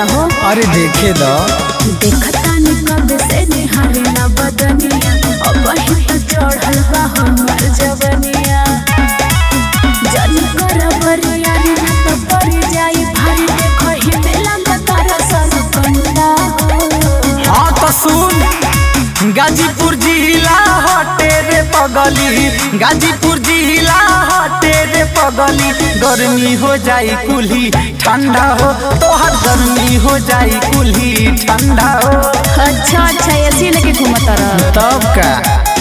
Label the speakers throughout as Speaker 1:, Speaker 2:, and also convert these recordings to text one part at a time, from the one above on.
Speaker 1: तारा हो
Speaker 2: अरे देखे दो
Speaker 1: देखता नि कब से निहारे ना बदनिया अब ही तो चढ़ल बा हमर जवनिया जन कर बरिया रे ना तो पड़ जाई भारी देखो ही मेला का तारा सन कंडा हो
Speaker 2: हाँ तो सुन गाजीपुर जिला हटे रे पगली गाजीपुर जिला हटे रे पगली गर्मी हो जाई कुल्ही ठंडा हो तोहर गर्मी हो जाई कुल्ही ठंडा हो
Speaker 1: अच्छा अच्छा ऐसी लेके घूमता रह
Speaker 2: तब का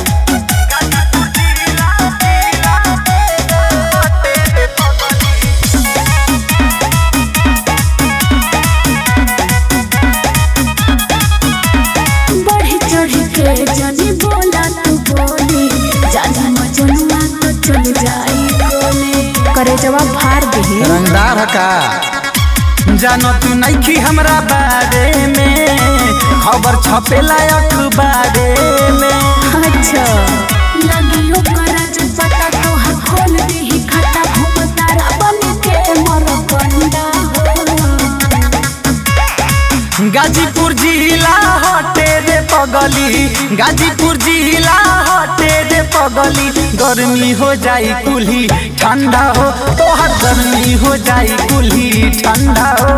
Speaker 1: बढ़ी चढ़ी के जानी बोला तू बोली जानी मजनुआ तो चल जाई कोने करे जवाब फाड़ दही
Speaker 2: रंगदार है का जानो तू नइखी हमरा बारे में खबर छपेला अखबारे में
Speaker 1: अच्छा लगियो करा जो पता तो हर खोल दी खाता घूम तारा बन के मर कंडा
Speaker 2: गाजीपुर जिला हटे रे पगली गाजीपुर जिला हटे रे पगली गर्मी हो जाई कुल्ही ठंडा हो तोहर गर्मी हो जाई कुल्ही ठंडा हो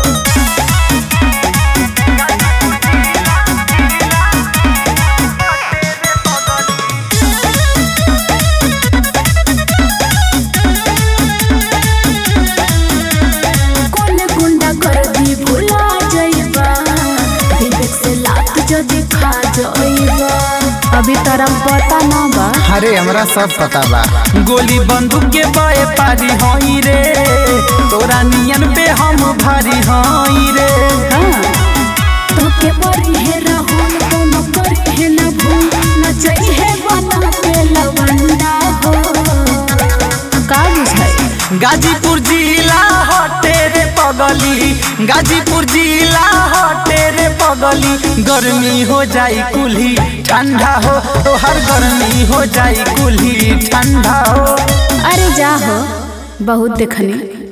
Speaker 1: कौन गुंडा कर दी भुला जाइबा विवेक से लात जो दिखा जाइबा अभी तरम पता ना बा
Speaker 2: अरे हमरा सब पता बा गोली बंदूक के बए पारी हई रे तोरा नियन पे हम भारी हई रे
Speaker 1: तो के बड़ी है राहुल कोनो करी है न भूल न चाहिए बना के लवंडा हो का बुझाई
Speaker 2: गाजीपुर जिला हटे रे पगली गाजीपुर जिला हटे रे पगली गर्मी हो जाई कुल्ही ठंडा हो तोहर गर्मी हो जाई कुल्ही ठंडा हो
Speaker 1: अरे जा हो बहुत देखनी